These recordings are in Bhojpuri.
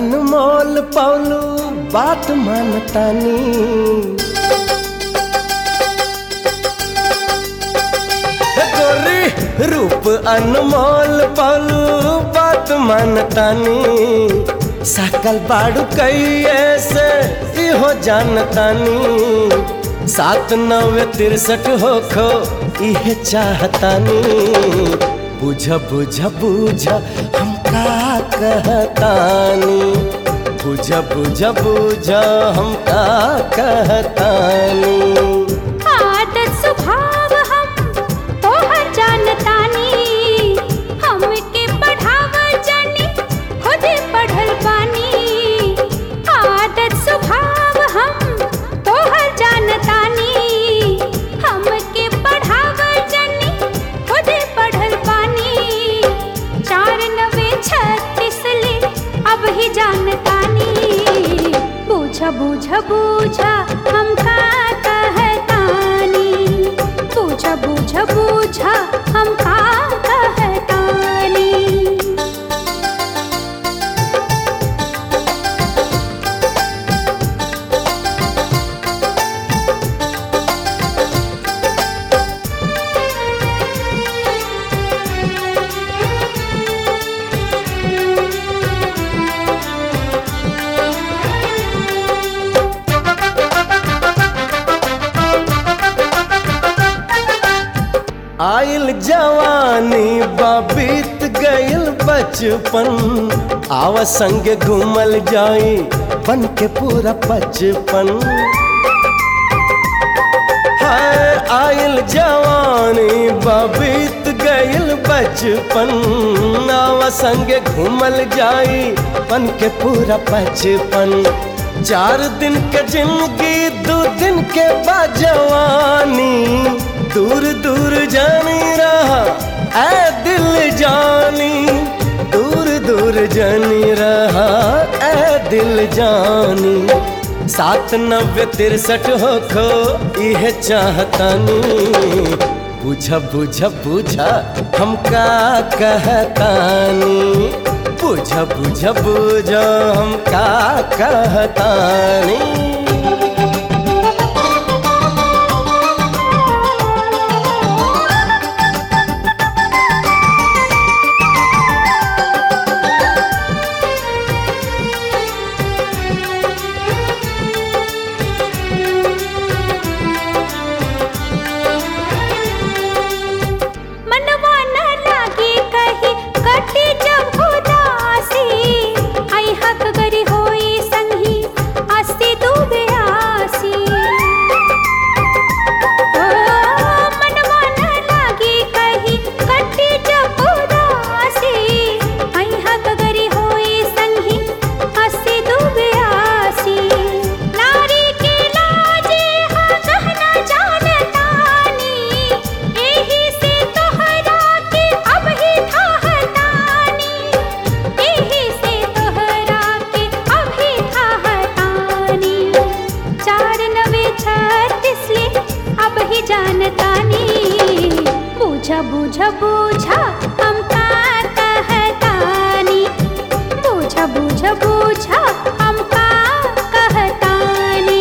अनमोल पौलू बात मानतानी हे गोरी रूप अनमोल पौलू बात मानतानी सकल बाड़ू कैये से इहो जानतानी सात नवे तिरसठ हो खो इहे चाहतानी बुझ बुझ बुझ हम का कहतानी बुझ बुझ बुझ हम का कहतानी आदत स्वभाव हम तोहर जानतानी हमके पढ़ाव जानी खुदे पढ़ल बानी आदत स्वभाव हम तोहर जानतानी हमके पढ़ाव जानी खुदे पढ़ल बानी चार नवे छत्तीस ले अब ही जानतानी बूझ बूझ बूझ हम का कहतानी बूझ बूझ बूझ हम का कहतानी आइल जवानी बीत गइल बचपन आव संग घूमल जाई बन के पूरा बचपन हाय आइल जवानी बीत गइल बचपन आव संग घूमल जाई बन के पूरा बचपन चार दिन के जिंदगी दो दिन के बाद जवानी दूर दूर जानी रहा ऐ दिल जानी दूर दूर जानी रहा ऐ दिल जानी सात नब्बे तिरसठ हो खो यह चाहतानी बुझ बुझ बुझ हम का कहतानी बुझ बुझ बुझ हम का कहतानी मनवा न लागे कहीं कटे जब उदासी आई हक गरी होई संगी अस्ति डूबे आसी ओ, मनवा न लागे कहीं कटे जब उदासी आई हक गरी होई संगी अस्ति डूबे आसी नारी के लाजे हा गहना जानतानी एही से तोहरा के अब ही थाहतानी एही से तोहरा के अब ही थाहतानी चार नवे छत्तीस ले अब ही जानतानी बूझा बूझा बूझा हम का कहतानी बूझा बूझा बूझा हम का कहतानी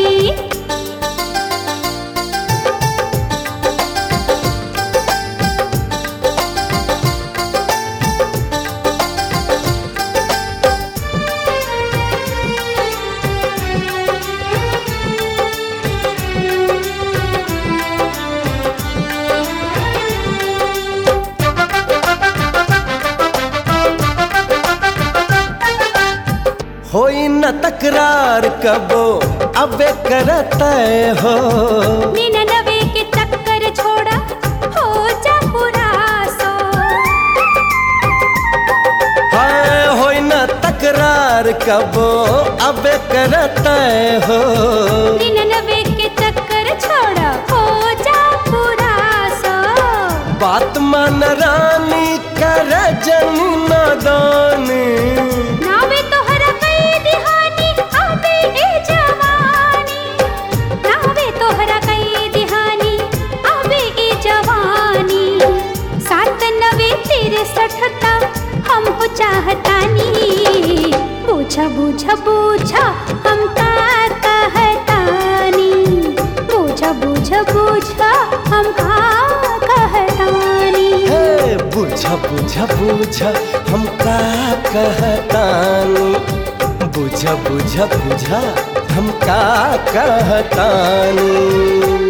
होई न तकरार कबो अबे करत हो निन्यानवे के चक्कर छोड़ा हो जा पूरा सो हाय होई न तकरार कबो अबे करत हो निन्यानवे के चक्कर छोड़ा हो जा पूरा सो बात मान रानी कर जन नादानी नावे तोहरा कई दिहानी आबे ए जवानी नावे तोहरा कई दिहानी आबे ए जवानी सात नवे तिरसठ तक हम हो चाहतानी बूझा बुझ बुझ हम का कहतानी बुझ बुझ बुझ हम का कहतानी हे बुझ बुझ बुझ हम का कहतानी बुझ बुझ बुझ हम का कहतानी